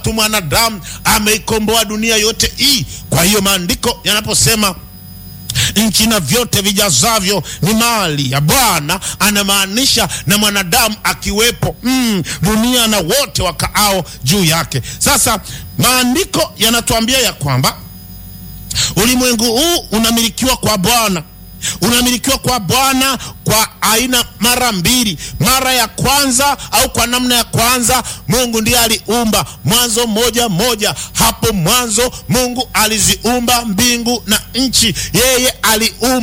tu mwanadamu ameikomboa dunia yote hii. Kwa hiyo maandiko yanaposema nchi na vyote vijazavyo ni mali ya Bwana, anamaanisha na mwanadamu akiwepo, mm, dunia na wote wakaao juu yake. Sasa maandiko yanatuambia ya kwamba ulimwengu huu unamilikiwa kwa Bwana, unamilikiwa kwa Bwana kwa aina mara mbili. Mara ya kwanza au kwa namna ya kwanza, Mungu ndiye aliumba. Mwanzo moja moja, hapo mwanzo Mungu aliziumba mbingu na nchi, yeye aliumba